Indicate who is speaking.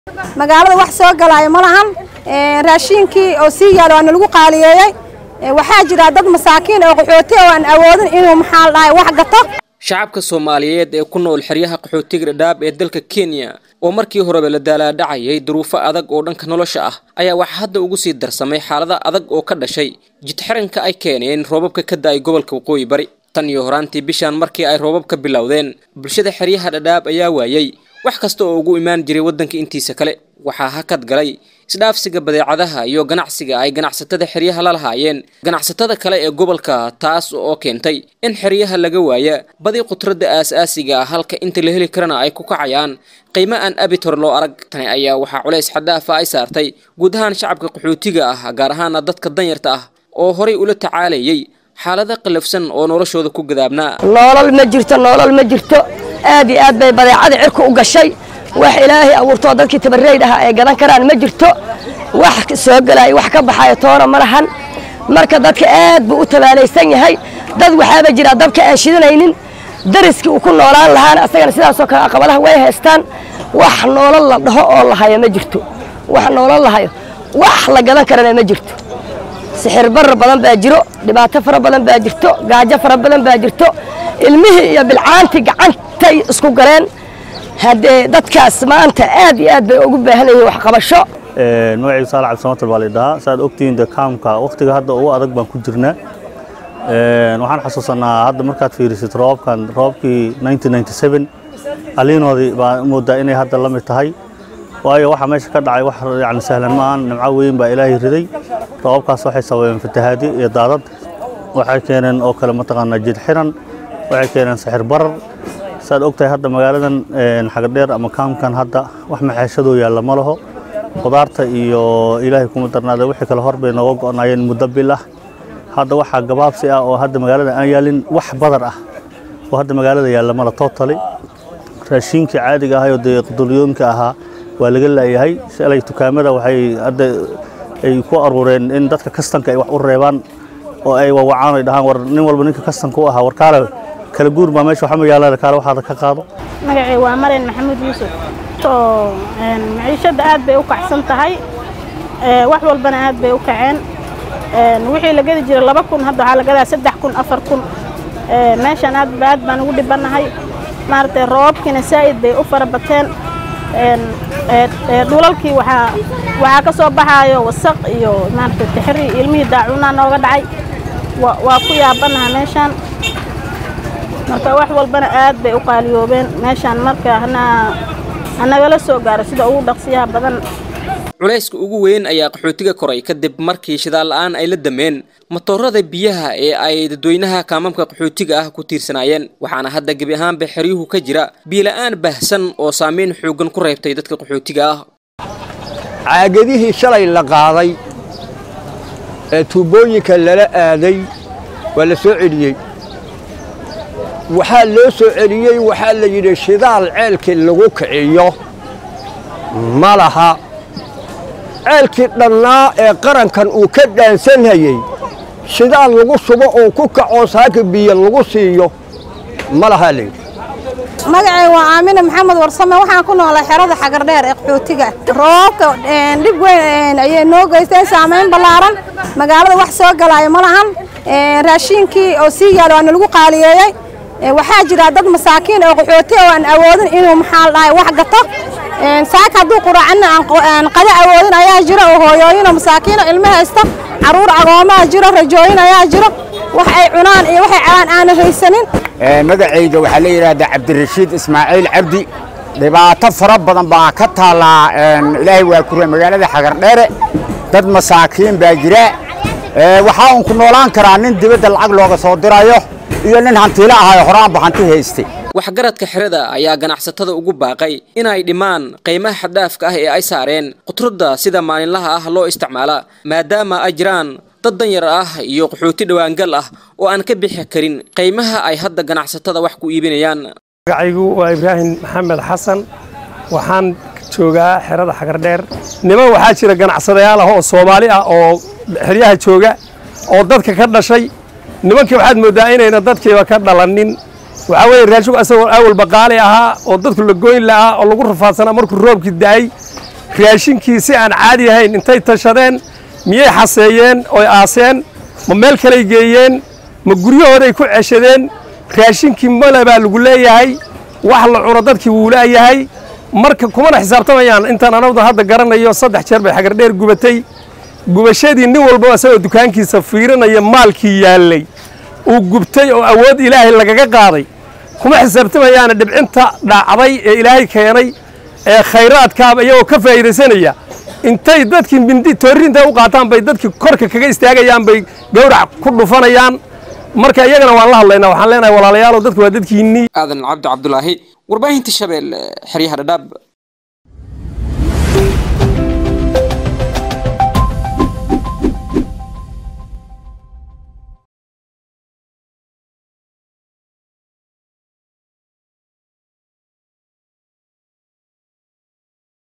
Speaker 1: magaalada wax soo galaayo ma lahan raashiinkii oo sii yaalo waana lagu qaaliyeeyey waxaa jira dad masaakiin oo qaxooti oo aan awoodin inuu maxaa la dhahay wax gato
Speaker 2: shacabka soomaaliyeed ee ku nool xeryaha qaxootiga dhadhaab ee dalka kenya oo markii horeba la daalaadhacayay duruufo adag oo dhanka nolosha ah ayaa waxaa hadda ugu sii darsamay xaalada adag oo ka dhashay jidxiranka ay keeneen roobabka ka da-ay gobolka waqooyi bari tan iyo horaantii bishaan markii ay roobabka bilowdeen bulshada xeryaha dhadhaab ayaa waayey wax kasta oo ugu imaan jiray waddanka intiisa kale waxaa hakad galay isdhaafsiga badeecadaha iyo ganacsiga ay ganacsatada xeryaha la lahaayeen ganacsatada kale ee gobolka taas oo keentay in xeryaha laga waaya badi khudradda aas-aasiga ah halka inta la heli karana ay ku kacayaan qiimo aan abid hore loo arag tani ayaa waxaa culays xaddaafa ay saartay guud ahaan shacabka qaxootiga ah gaar ahaana dadka danyarta ah oo horay ula tacaalayay xaalada qallafsan oo noloshooda ku gadaabnaa
Speaker 3: noolal ma jirto noolal ma jirto aad iyo aad bay badeecada cirka u gashay wax ilaahay abuurtoo dadkii tabareyd aha ay gadan karaan ma jirto wax soo gelaayo wax ka baxayo toona ma lahan marka dadka aad buu u tabaalaysan yahay dad waxaaba jira dabka aan shidanaynin dariskii uu ku noolaan lahaana asagana sidaasoo kale aqabadaha way haystaan wax noolal la dhaho oo lahayo ma jirto wax noolal lahayo wax la gadan karana ma jirto sixir barar badan baa jiro dhibaato fara badan baa jirto gaajo fara badan baa jirto ilmihii iyo bilcaantii gacantay isku galeen haddee dadkaas maanta aad iyo aad bay ugu baahan yihiin waxqabasho
Speaker 4: magacaygu saalax cabdisamatal baa laydhahaa saaad ogtihiin de kaamka wakhtiga hadda ugu adag baan ku jirnaa waxaan xasuusanaa hadda markaad fiirisid roobabkan roobabkii aliinoodii baa moodaa inay hadda la mid tahay waayo waxaa meesha ka dhacay wax yani sahlan ma ahan nimco weyn baa ilaahay riday roobabkaas waxay sababeen fatahaadi iyo daadad waxay keeneen oo kale mataqaanaa jid xiran waxay keeneen sixir barar saad ogtahay hadda magaaladan xagadheer ama kaamkan hadda wax maxeeshadoo yaalla ma laho qudaarta iyo ilaahay kuma darnaada wixii kale hor bay nooga go'naayeen muddo bil ah hadda waxaa gabaabsi ah oo hadda magaalada aan yaalin wax badar ah oo hadda magaalada yaalla mala tootali raashiinkii caadiga ahayoo dee qudulyoonka ahaa waa laga laayahay shalay dukaamada waxay hadda ay ku aruureen in dadka kastanka ay wax u reebaan oo ay wawacaan ay dhahaan war nin walba ninka kastanka u ahaa war kaale kala guur baa meesha waxa magaalada kaale waxaada ka qaado
Speaker 5: magacay waa maren maxamuud yuusuf oo maciishadda aad bay u kacsan tahay wax walbana aad bay u kaceen wixii la gadi jiray laba kun hadda waxaa la gadaa saddex kun afar kun meeshan aad aad baan ugu dhibannahay maaragtay roobabkiina saa'id bay u fara bateen dhulalkii waxaa waxaa ka soo baxaayo wasaq iyo maaragtay tixri ilmihii daacunaa nooga dhacay waa ku yaabanaha meeshaan marka wax walbana aad bay u qaaliyoobeen meeshaan marka hanagala soo gaaro sida ugu dhaqsiyaha badan
Speaker 2: culayska ugu weyn ayaa qaxootiga koray kadib markii shidaal la-aan ay la dameen matoorada biyaha ee ay dadweynaha kaamamka qaxootiga ah ku tiirsanaayeen waxaana hadda gebi ahaanba xeryuhu ka jira biila-aan baahsan oo saameyn xoogan ku reebtay dadka qaxootiga ah
Speaker 6: caagadihii shalay la qaaday ee tuubooyinka lala aaday waa la soo celiyey waxaa loo soo celiyey waxaa la yidhi shidaal ceelkii lagu kiciyo ma laha ceelkii dhannaa ee qarankan uu ka dhaansanhayey shidaal lagu subo oo ku kacoo saaka biyo lagu siiyo ma lahaa layidhi
Speaker 1: magacay waa aamine maxamed warsame waxaan ku noolay xerada xagardheer ee qaxootiga roobabka dhib weyn ayay noo geysteen saamayn ballaaran magaalada wax soo galaayo ma lahan raashiinkii oo sii yaalo waana lagu qaaliyeeyey waxaa jira dad masaakiin oo qaxooti oo aan awoodin inuu maxaa la dhahay wax gato saaka hadduu quraacana aan qada awoodin ayaa jiro oo hooyooyinoo masaakiino ilmo haysta caruur agoomaa jiro rajooyin ayaa jiro wax ay cunaan iyo waxay cabaan aanan haysanin
Speaker 7: magacayga waxaa la yidhaahdaa cabdirashiid ismaaciil cabdi dhibaato fara badan baa ka taallaa ilaahay waa kure magaalada xagardheere dad masaakiin baa jira waxaa uun ku noolaan karaa nin dibadda lacag looga soo dirayo iyo nin hantiilo ahayo horaanba hanti haystay
Speaker 2: waxgaradka xerada ayaa ganacsatada ugu baaqay inay dhimaan qiimaha xaddaafka ah ee ay saareen khudradda sida maalinlaha ah loo isticmaala maadaama ay jiraan dad danyar ah iyo qaxooti dhowaangal ah oo aan ka bixi karin qiimaha ay hadda ganacsatada wax ku iibinayaan
Speaker 8: magacaygu waa ibraahim maxamed xasan waxaan joogaa xerada xagardheer niman waxaa jira ganacsadayaal ah oo soomaali ah oo xeryaha jooga oo dadka ka dhashay nimankii waxaad mooddaa inayna dadkiiba ka dhalanin waxaa weeye raashigu asagoo awal baqaali ahaa oo dadku la goyn lahaa oo lagu rafaadsanaa markuu roobkii da'ay raashinkii si aan caadi ahayn intay tashadeen miyay xaseeyeen oy aaseen ma meel kaley geeyeen ma guryahooday ku ceshadeen raashinkii male baa lagu leeyahay wax la cuno dadkii wuu laayahay marka kumana xisaabtamayaan intaan anagdu hadda garanayo saddex jeer bay xagardheer gubatay gubashadii nin walba isagoo dukaankiisa fiirinaya maalkii yaallay uu gubtay oo awood ilaahay lagaga qaaday kuma xisaabtamayaana dhibcinta dhacday ee ilaahay keenay ee khayraadkaaba iyagoo ka faa'iidaysanaya intay dadkii mindi toorrinta u qaataan bay dadkii korka kaga istaagayaan bay gawrac ku dhufanayaan marka iyagana waan la hadlaynaa waxaan leenahay walaalayaalow dadku waa dadkiinnii
Speaker 2: aadan cabdi cabdulaahi warbaahinta shabeelle xeryaha dhadhaab